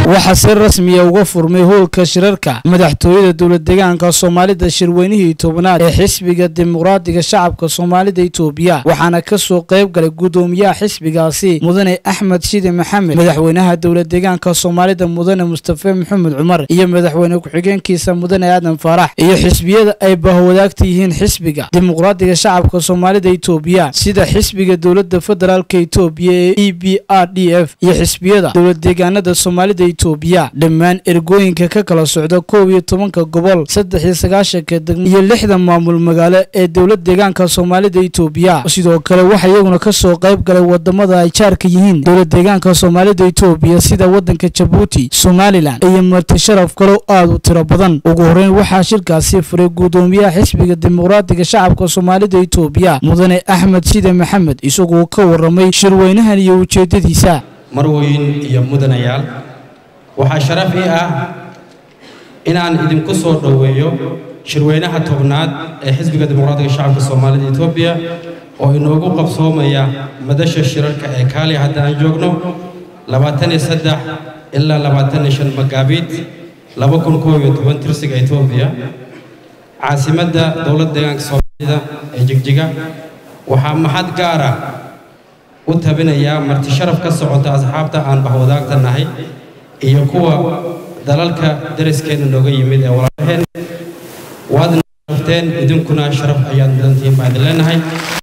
waxaa si rasmiya uga furmay howlka shirarka madaxtooyada dowlad deegaanka soomaalida shirweynihii tobnaad ee xisbiga dimuqraadiga shacabka soomaalida itoobiya waxaana kasoo qayb galay gudoomiyaha xisbigaasi mudane axmed shide maxamed madaxweynaha dowlad deegaanka soomaalida mudane mustafe maxamed cumar iyo madaxweyne ku-xigeenkiisa mudane aadan faarax iyo xisbiyada ay bahwadaagta yihiin xisbiga dimuqraadiga shacabka soomaalida itoobiya sida xisbiga dowlada federaalka itoobiya ee e b r d f iyo xisbiyada dowlad deegaanada soomaalida itoobiya dhammaan ergooyinka ka kala socda koob iyo tobanka gobol saddex iyo sagaashanka degmo iyo lixda maamul magaalo ee dowlad deegaanka soomaalida itoobiya sidoo kale waxaa iyaguna kasoo qayb galay wadamada ay jaarka yihiin dowlad deegaanka soomaalida itoobiya sida wadanka jabuuti somalilan iyo marti sharaf kalow aada u tiro badan ugu horeyn waxaa shirkaasi furay gudoomiyaha xisbiga dimuqraadiga shacabka soomaalida itoobiya mudane axmed shide maxamed isagoo ka waramay shirweynahan iyo ujeedadiisa marweyn iyo mudanayaal waxaa sharaf ii ah inaan idinku soo dhoweeyo shirweynaha tobnaad ee xisbiga dimuqraadiga shacabka soomaalida etoobiya oo inoogu qabsoomaya madasha shirarka ee kaali hadda aan joogno labaataniyo saddex ilaa labaataniyo shan magaabiid laba kun koob iyo toban tirsiga etoobiya caasimadda dowladda deegaanka soomaalida ee jigjiga waxaa maxad gaara u tabinayaa marti sharaf ka socota asxaabta aan bahwadaagta nahay iyo kuwa dalalka dariskeenna nooga yimid ee walaalaheen waadna sharafteen idinkuna sharaf ayaad mudantihiin baan idin leenahay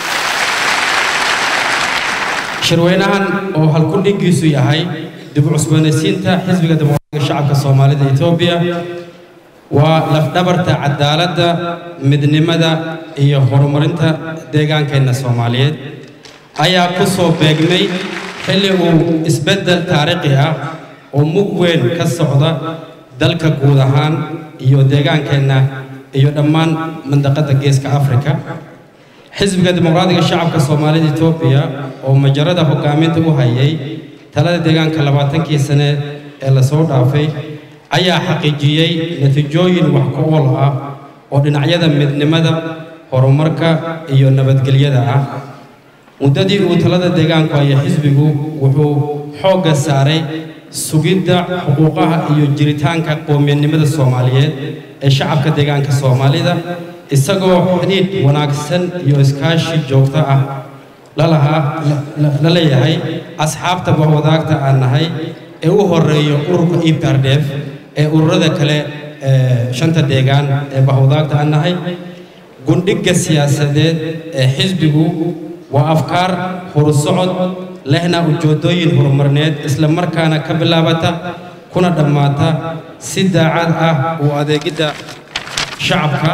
shirweynahan oo halkudhigiisu yahay dib u cusboonaysiinta xisbiga dimuqraadiga shacabka soomaalida etoobiya waa lafdhabarta cadaaladda midnimada iyo horumarinta deegaankeenna soomaaliyeed ayaa ku soo beegmay xilli uu isbeddel taariikhi ah oo mug weyn ka socda dalka guud ahaan iyo deegaankeenna iyo dhammaan mandaqadda geeska afrika xisbiga dimuqraadiga shacabka soomaalida etoobiya oo majarada hogaaminta u hayay talada deegaanka labaatankii sane ee lasoo dhaafay ayaa xaqiijiyey natiijooyin wax ku ool ah oo dhinacyada midnimada horumarka iyo nabadgelyada ah muddadii uu talada deegaanku haya xisbigu wuxuu xoogga saaray sugidda xuquuqaha iyo jiritaanka qowmiyadnimada soomaaliyeed ee shacabka deegaanka soomaalida isagoo xidhiidh wanaagsan iyo iskaashi joogto ah lalahaa la leeyahay asxaabta bahwadaagta aan nahay ee u horeeyo ururka e p r d f ee ururada kale shanta deegaan ee bahwadaagta aan nahay gundhigga siyaasadeed ee xisbigu waa afkaar horusocod lehna ujeedooyin horumarineed isla markaana ka bilaabata kuna dhammaata si daacad ah u adeegidda shacabka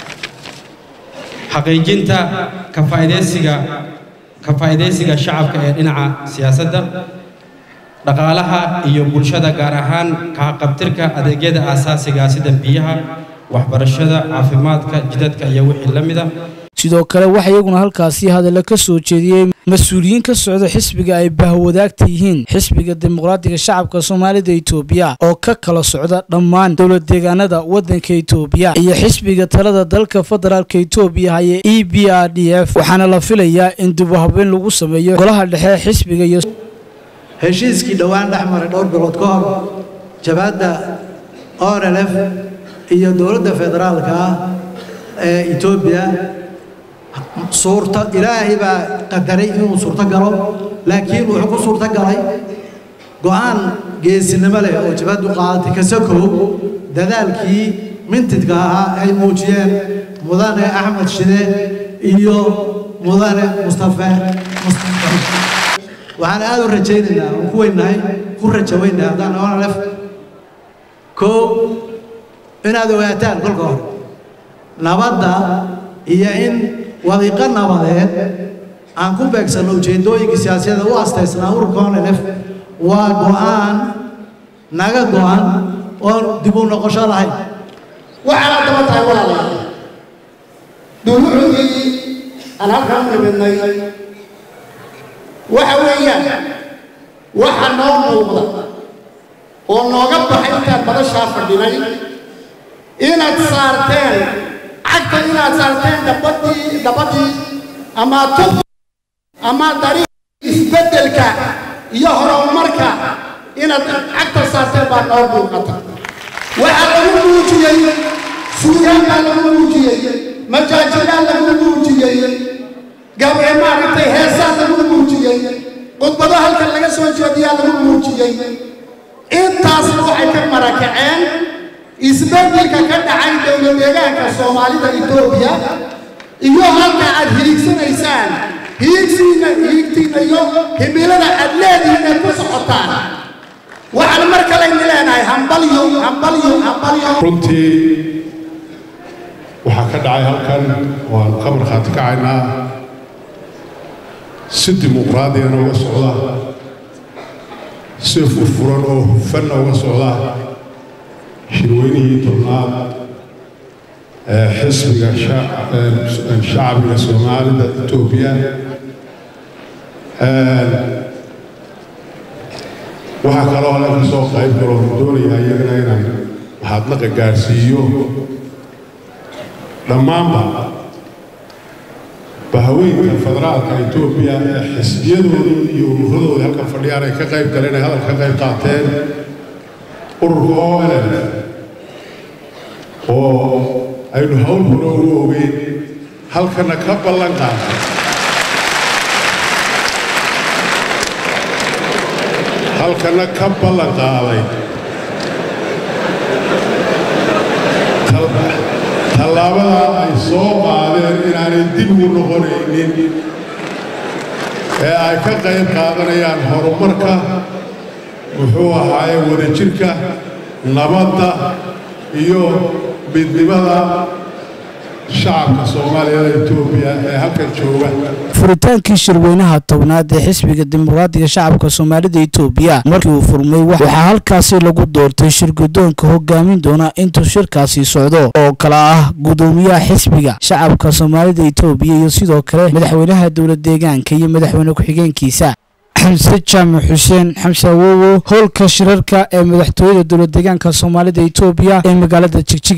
xaqiijinta kafaa'idaysiga ka faa'iidaysiga shacabka ee dhinaca siyaasadda dhaqaalaha iyo bulshada gaar ahaan kahaqabtirka adeegyada aasaasiga sida biyaha waxbarashada caafimaadka jidadka iyo wixii la mida sidoo kale waxaa iyaguna halkaasi hadalla ka soo jeediyey mas-uuliyiin ka socda xisbiga ay bahwadaagta yihiin xisbiga dimuqraadiga shacabka soomaalida itoobiya oo ka kala socda dhammaan dowlad deegaanada waddanka itoobiya iyo xisbiga talada dalka federaalka itoobiya haye e b r d f waxaana la filayaa in dib u habeyn lagu sameeyo golaha dhexe xisbiga iyo heshiiskii dhowaan dhex maray dhowr bilood ka hor jabaadda orlf iyo dowladda federaalka ah ee etoobiya suurta ilaahay baa qadaray inuu suurto galo laakiin wuxuu ku suurto galay go'aan geesinimo leh oo jabaddu qaadatay kasakow dadaalkii mintidka ahaa ay muujiyeen mudane axmed shide iyo mudane mustafe waxaan aada u rajaynaynaa oo ku weynahay ku raja weynahay haddaan onalef koo inaad ogaataan kolka hore nabadda iyo in wadiiqo nabadeed aan ku beegsanno ujeeddooyinka siyaasiyada u astaysnaa ururka onelef waa go'aan naga go'an oon dib u noqosho lahayn waxaana daba tahay walaalayaal dulucdii aan halkan u nimidnay waxa weeyaan waxa noo muuqda oo nooga baxay intaan badashaa fadhinay inaad saarteen cagta inaad saarteen dabadii dabadii ama tub ama dariiq isbeddelka iyo horumarka inaad cagta saarteen baa noo muuqata waxaa lagu muujiyey suugaan baa lagu muujiyey majaajilaa lagu muujiyey gabe maaragtay heesaa lagu muujiyey khudbado halkan laga soo jeediyaa lagu muujiyey intaasna waxay ka marakaceen isbeddelka ka dhacay dowlad deegaanka soomaalida etoobiya iyo halka aad hiigsanaysaan hiigsiina hiigtiina iyo himilada aad leedihiin ku socotaan waxaan mar kalayna leenahay hambalyo hambalyo hambalyo runtii waxaa ka dhacay halkan waan ka markhaati kacaynaa si dimuqraadiyana uga socda si furfuran oo hufanna uga socda shirweynihii tobnaad ee xisbiga shacbiga soomaalida etoobiya waxaa kaloo ale ka soo qayb galoo doonayaa iyagana inaan mahadnaqa gaadhsiiyo dhammaanba bahaweynka federaalka etoobiya ee xisbiyadooda iyo ururadooda halkan fadhiyaan ay ka qayb galeen ay hadal ka qayb qaateen ururka o l oo aynu hawl hore ugu ogeyn halkana ka ballan qaatay halkana ka ballan qaaday tallaabada ay soo qaadeen inaanay dib ugu noqonaynin ee ay ka qayb qaadanayaan horumarka muxuu ahaaye wadajirka nabadda iyo midnimada shacabka soomaaliyada etoobiya ee halkan jooga furitaankii shirweynaha tobnaad ee xisbiga dimuqraadiga shacabka soomaalida etoobiya markii uu furmay waxaa halkaasi lagu doortay shirgudoonka hogaamin doona intuu shirkaasi socdo oo kale ah gudoomiyaha xisbiga shacabka soomaalida etoobiya iyo sidoo kale madaxweynaha dowlad deegaanka iyo madaxweyne ku-xigeenkiisa xamse jaamac xuseen xamse awowo howlka shirarka ee madaxtooyada dowlad deegaanka soomaalida etoobiya ee magaalada jigjig